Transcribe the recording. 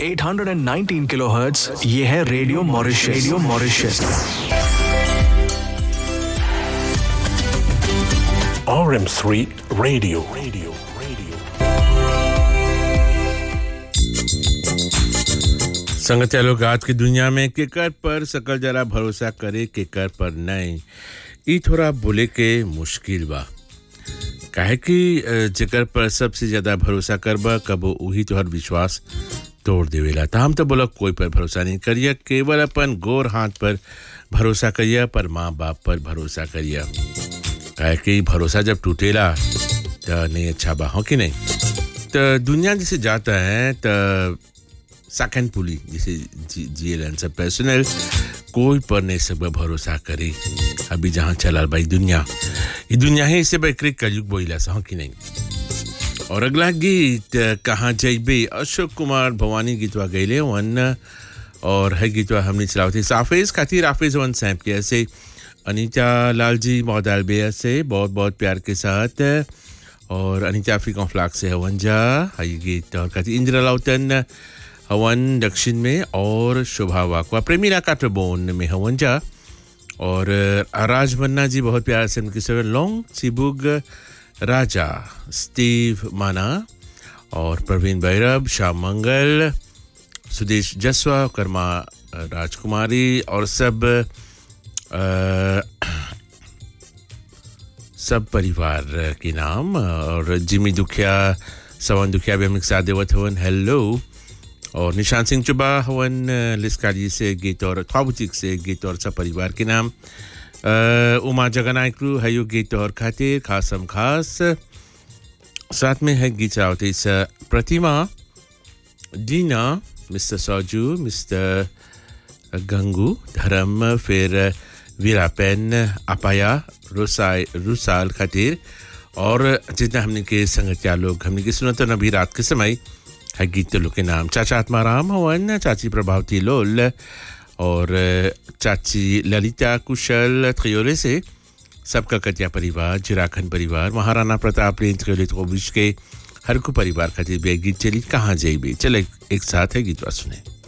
819 kilohertz ये है radio Mauritius radio Mauritius RM3 Radio. Radio. Radio. संगत लोग आज की दुनिया में केकर पर सकल जरा भरोसा करे केकर पर नहीं ई थोड़ा बोले के मुश्किल बा काहे कि अ, जेकर पर सबसे ज्यादा भरोसा करबा कबो वही तोहर विश्वास तोड़ देवेला तो हम तो बोला कोई पर भरोसा नहीं करिए केवल अपन गोर हाथ पर भरोसा करिए पर माँ बाप पर भरोसा करिए काहे कि भरोसा जब टूटेला तो नहीं अच्छा बा हो कि नहीं तो दुनिया जैसे जाता है तो सेकंड पुली जिसे जी जिए सब पर्सनल कोई पर नहीं सब भरोसा करे अभी जहाँ चला भाई दुनिया ये दुनिया है इसे बकरे कलयुग बोला सा कि नहीं और अगला गीत कहाँ जैबे अशोक कुमार भवानी गीतवा गैले वन और है गीतवा हमने चलावती साफेज खातिर आफेज वन सैप के ऐसे अनीता लाल जी मौदाल बेया से बहुत बहुत प्यार के साथ और अनीता अफ्रीका फ्लाक से हवन जा है ये गीत और खातिर इंदिरा लाउतन हवन दक्षिण में और शोभा वाकवा प्रेमीला काटरबोन में हवन जा और राज मन्ना जी बहुत प्यार से उनकी सर लॉन्ग चिबुग राजा स्टीव माना और प्रवीण भैरव श्याम मंगल सुदेश जसवा कर्मा राजकुमारी और सब अ, सब परिवार के नाम और जिमी दुखिया सवन दुखिया भी हम एक साथ देवत हवन हेलो और निशान सिंह चुबा हवन लिस्कारी से गीत और ख्वाबुचिक से गीत और सब परिवार के नाम अ, उमा जगनायकू हयो गीत और खातिर खासम खास साथ में है गीत रावत इस प्रतिमा दीना मिस्टर सौजू मिस्टर गंगू धर्म फिर वीरापेन अपाया रुसाई रुसाल खातिर और जितना हमने के संगतिया लोग हमने के सुना तो नबी रात के समय है गीत लोग के नाम चाचा आत्माराम हवन चाची प्रभावती लोल और चाची ललिता कुशल त्रियोले से सबका कटिया परिवार जिराखन परिवार महाराणा प्रताप ने त्रियोलित को विश्व के हर को परिवार खातिर भी एक गीत चली कहाँ जाइबे चले एक साथ है गीतवा सुने